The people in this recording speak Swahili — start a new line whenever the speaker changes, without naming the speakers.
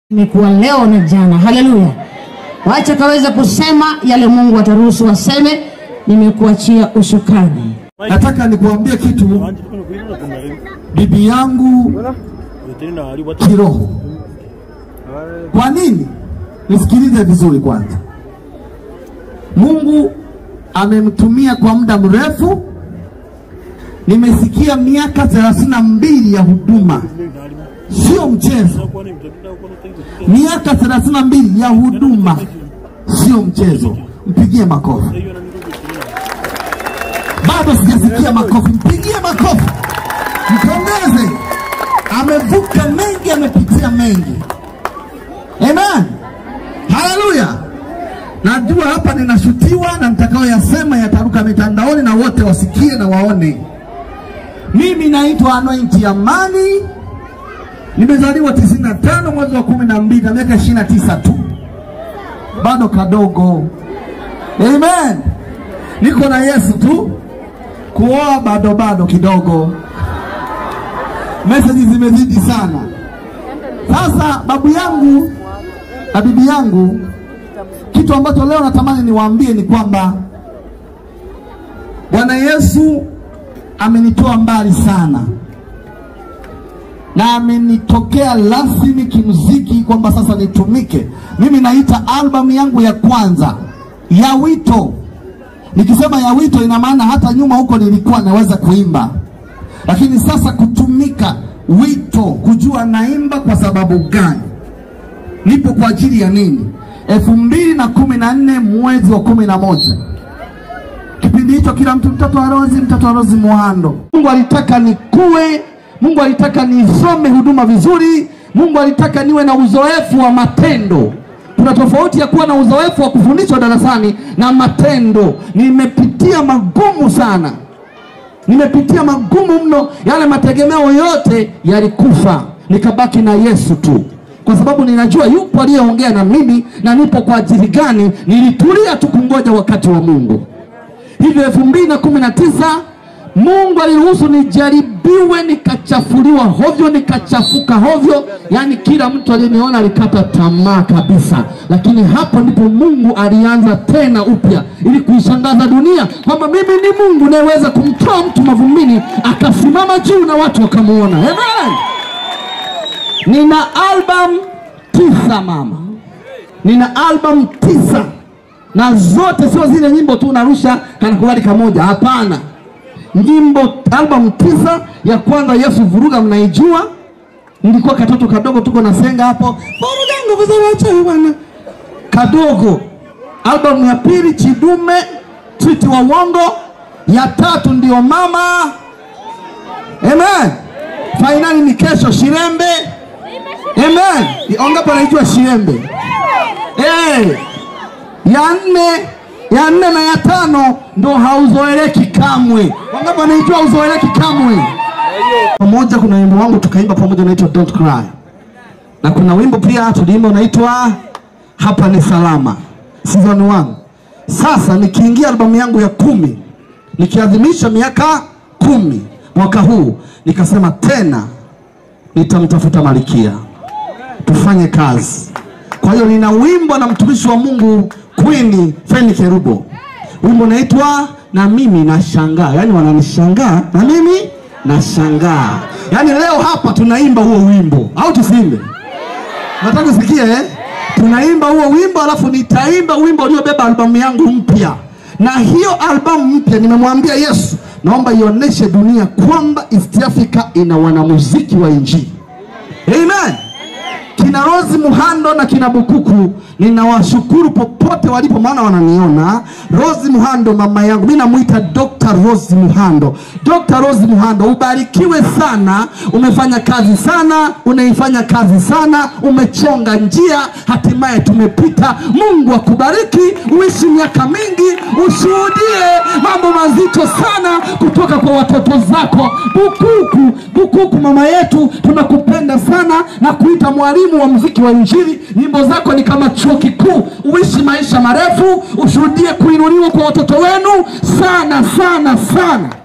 imekuwa leo na jana. Haleluya! Wacha kaweza kusema yale Mungu ataruhusu waseme. Nimekuachia ushukani.
Nataka nikuambie kitu, bibi yangu kiroho. Kwa nini? Nisikilize vizuri kwanza. Mungu amemtumia kwa muda mrefu. Nimesikia miaka thelathini na mbili ya huduma, sio mchezo. Miaka thelathini na mbili ya huduma, sio mchezo. Mpigie makofi. Bado sijasikia makofi, mpigie makofi, mpongeze. Amevuka mengi, amepitia mengi. Amen, haleluya. Najua hapa ninashutiwa na nitakayoyasema yataruka mitandaoni na wote wasikie na waone. Mimi naitwa Anointi Amani, nimezaliwa 95 mwezi wa kumi na mbili na miaka 29 tu, bado kadogo. Amen, niko na Yesu tu kuoa bado bado kidogo, meseji zimezidi sana. Sasa babu yangu na bibi yangu, kitu ambacho leo natamani niwaambie ni kwamba Bwana Yesu amenitoa mbali sana na amenitokea rasmi kimuziki kwamba sasa nitumike. Mimi naita albamu yangu ya kwanza ya wito Nikisema ya wito ina maana hata nyuma huko nilikuwa naweza kuimba, lakini sasa kutumika wito, kujua naimba kwa sababu gani, nipo kwa ajili ya nini. elfu mbili na kumi na nne mwezi wa kumi na moja kipindi hicho kila mtu mtoto wa Rozi, mtoto wa Rozi Muhando. Mungu alitaka nikue, Mungu alitaka nisome huduma vizuri, Mungu alitaka niwe na uzoefu wa matendo kuna tofauti ya kuwa na uzoefu wa kufundishwa darasani na matendo. Nimepitia magumu sana, nimepitia magumu mno. Yale mategemeo yote yalikufa, nikabaki na Yesu tu, kwa sababu ninajua yupo aliyeongea na mimi na nipo kwa ajili gani. Nilitulia tu kungoja wakati wa Mungu. Hivyo elfu mbili na kumi na tisa Mungu aliruhusu nijaribiwe, nikachafuliwa hovyo, nikachafuka hovyo, yaani kila mtu aliyeniona alikata tamaa kabisa. Lakini hapo ndipo Mungu alianza tena upya, ili kuishangaza dunia kwamba mimi ni Mungu nayeweza kumtoa mtu mavumbini akasimama juu na watu wakamuona. Amen. Nina album tisa mama, nina album tisa na zote sio zile nyimbo tu unarusha kanakubali kamoja, hapana nyimbo albamu tisa. Ya kwanza Yesu Vuruga, mnaijua, nilikuwa katoto kadogo, tuko na senga hapo, vuruga nguvu za wachawi bwana, kadogo. Albamu ya pili Chidume, Twiti wa Uongo. Ya tatu ndio Mama, amen. Fainali ni kesho, Shirembe, amen. Ongapo naijua Shirembe, hey. ya nne ya nne na ya tano ndo hauzoeleki kamwe. Wangapi wanaijua uzoeleki kamwe? Pamoja kuna wimbo wangu tukaimba pamoja unaitwa Don't Cry, na kuna wimbo pia tuliimba unaitwa Hapa ni Salama, season 1. Sasa nikiingia albamu yangu ya kumi nikiadhimisha miaka kumi mwaka huu, nikasema tena nitamtafuta Malkia tufanye kazi. Kwa hiyo nina wimbo na mtumishi wa Mungu Queen Feni Kerubo, wimbo unaitwa na mimi nashangaa, yaani wananishangaa na mimi nashangaa. Yaani leo hapa tunaimba huo wimbo au tusiimbe? Nataka usikie eh? Tunaimba huo wimbo alafu nitaimba wimbo uliobeba albamu yangu mpya, na hiyo albamu mpya nimemwambia Yesu, naomba ionyeshe dunia kwamba East Africa ina wanamuziki wa Injili. Amen kina Rozi Muhando na kina Bukuku, ninawashukuru popote walipo, maana wananiona. Rozi Muhando mama yangu, mimi namuita Dr. Rozi Muhando. Dr. Rozi Muhando, ubarikiwe sana, umefanya kazi sana, unaifanya kazi sana, umechonga njia, hatimaye tumepita. Mungu akubariki, uishi miaka mingi, ushuhudie mambo mazito sana kutoka kwa watoto zako. Bukuku, Bukuku mama yetu, tunakupenda sana na kuita mwalimu wa muziki wa Injili. Nyimbo zako ni kama chuo kikuu. Uishi maisha marefu, ushuhudie kuinuliwa kwa watoto wenu sana sana sana.